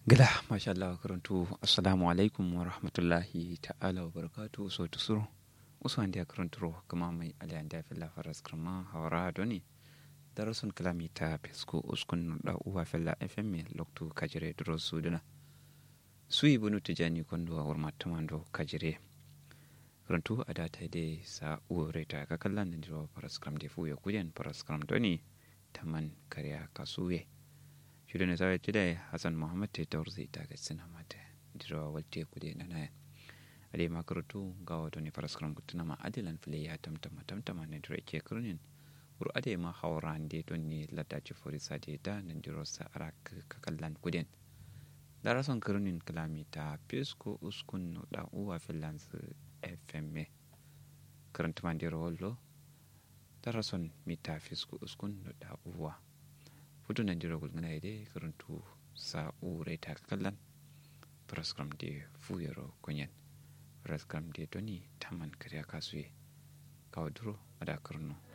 gila masha Allah karantu assalamu alaikum wa rahmatullahi ta'ala wa barakatu so tusuro usu andi karanturo kama mai ali andi filla faras krama hawara doni darasun kalami ta pesco uskun da uwa filla fm loktu kajire duro suduna sui bunu tijani kondo war matamando kajire karantu ada ta de sa uwore ta ka kallan da diro faras kram de fuya kujen faras kram doni taman kariya kasuye shirin da zawai today hassan muhammad ta taurzi ta ga sina mata diro walte kude na na ade makarutu ga wato ne faras kram kutuna ma adilan fili ya tamtama tamtama ne diro ke kurnin ur ade ma hawran de don ne lada ci fori sa de da nan diro sa arak kakallan kuden darason kurnin kalami ta pesko uskun no da uwa finlands fm karanta man diro wallo darason mita fisko uskun no da uwa futu nan dira gulgana ide karantu sa ure ta kallan praskram de fuyero kunyen praskram de doni taman kariya kasuye kawo duro ada karno